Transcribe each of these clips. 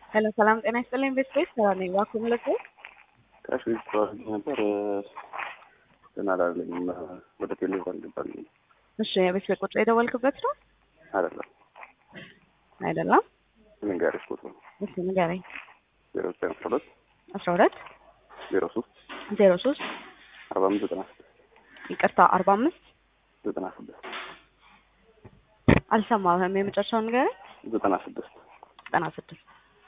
ሄሎ ሰላም ጤና ይስጥልኝ ቤተሰብ ሰላም ነኝ። እባክዎ ምልክት ካሽ ተዋርጅ ነበር ግን አላለኝም። ወደ ቴሌቪዥን አልገባልኝም። እሺ የቤት ቤት ቁጥር የደወልክበት ነው አይደለም አይደለም? ልንገርሽ ቁጥሩ እሺ ንገረኝ። ዜሮ ዘጠኝ አስራ ሁለት አስራ ሁለት ዜሮ ሶስት ዜሮ ሶስት አርባ አምስት ዘጠና ስድስት ይቅርታ አርባ አምስት ዘጠና ስድስት አልሰማሁም። የመጨረሻውን ንገረኝ። ዘጠና ስድስት ዘጠና ስድስት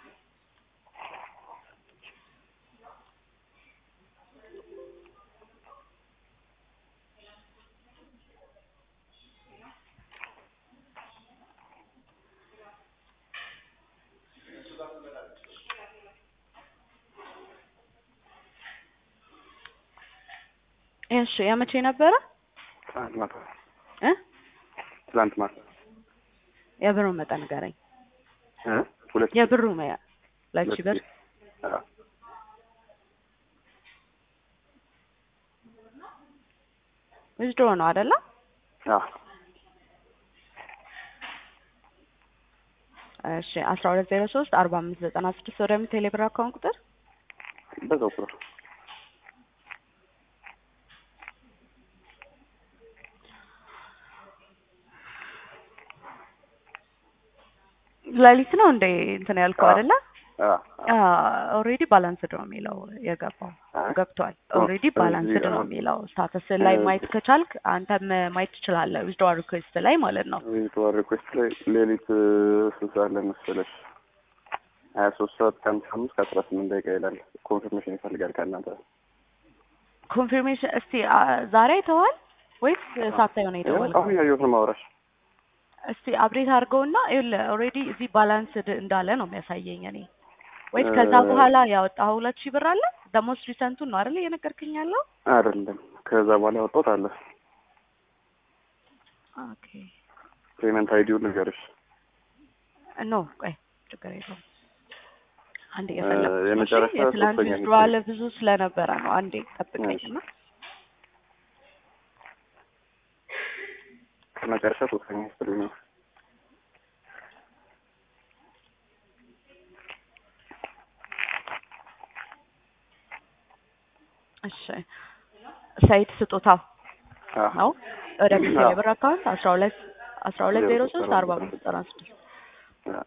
እሺ የመቼ ነበረ ትላንት ማታ እ ትላንት ማታ የብሩን መጠን ንገረኝ። እ ሁለት የብሩ መያ ሁለት ሺህ ብር አዎ ዊዝድሮ ነው አይደለ? አዎ እሺ አስራ ሁለት ዜሮ ሶስት አርባ አምስት ዘጠና ስድስት ወደሚ ቴሌብር አካውንት ቁጥር በዛው ቁጥር ሌሊት ነው እንደ እንትን ያልከው አዎ። አይደለ? አዎ ኦልሬዲ ባላንስድ ነው የሚለው የገባው አይ፣ ገብቷል። ኦ፣ ኦልሬዲ ስለዚህ ባላንስድ ነው አሁን- የሚለው ስታተስ ላይ እ- ማየት ከቻልክ አንተም ማየት ትችላለህ። ዊዝድሮ ሪኩዌስት ላይ ማለት ነው። ቪዥዋል ሪኩዌስት ላይ ሌሊት ስንት ሰዓት ላይ መሰለሽ? ሀያ ሶስት ሰዓት ከአምሳ አምስት ከአስራ ስምንት ደቂቃ ይላል። ኮንፊርሜሽን ይፈልጋል ከእናንተ። ኮንፊርሜሽን እስቲ አ፣ ዛሬ አይተዋል ወይስ ሳታየው ነው የደወልከው? አሁን ያየሁት ነው ማውራሽ። እስቲ አፕዴት አድርገውና ይኸውልህ ኦልሬዲ እዚህ ባላንስድ እንዳለ ነው የሚያሳየኝ እኔ ወይስ እ- ከዛ በኋላ ያወጣኸው ሁለት ሺህ ብር አለ ደሞስት ሪሰንቱን ነው አይደል እየነገርክኝ ያለው? አይደለም ከዛ በኋላ ያወጣሁት አለ። ኦኬ ፔመንት አይዲውን ንገርሽ። ኖ ቆይ ችግር የለውም። አንዴ የፈለኩት ነው። እሺ፣ የመጨረሻ የትላንት ሶስተኛ ዊዝድሮዋል ብዙ ስለነበረ ነው። አንዴ ጠብቀኝና ከመጨረሻ ሶስተኛ ስትል ነው። እሺ ሰይድ ስጦታው አዎ ነው ወደ አዎ። ቴሌ ብር አካውንት አስራ ሁለት አስራ ሁለት ዜሮ ሶስት አርባ አምስት ዘጠና ስድስት አዎ።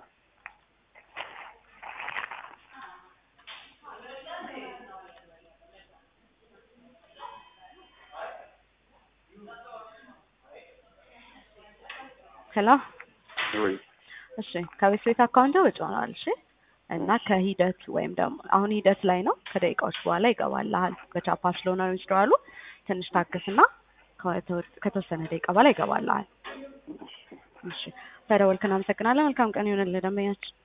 ሄሎ ወይ እሺ ከቤት ቤት አካውንት ወጪ ሆኗል። እሺ እና ከሂደት ወይም ደግሞ አሁን ሂደት ላይ ነው። ከደቂቃዎች በኋላ ይገባልሃል። በቻፓ ስለሆነ ነው ይችላሉ። ትንሽ ታገስና ከተወ- ከተወሰነ ደቂቃ በኋላ ይገባልሃል። እሺ ተደወልክ፣ እናመሰግናለን። መልካም ቀን ይሆንልህ ደንበኛችን።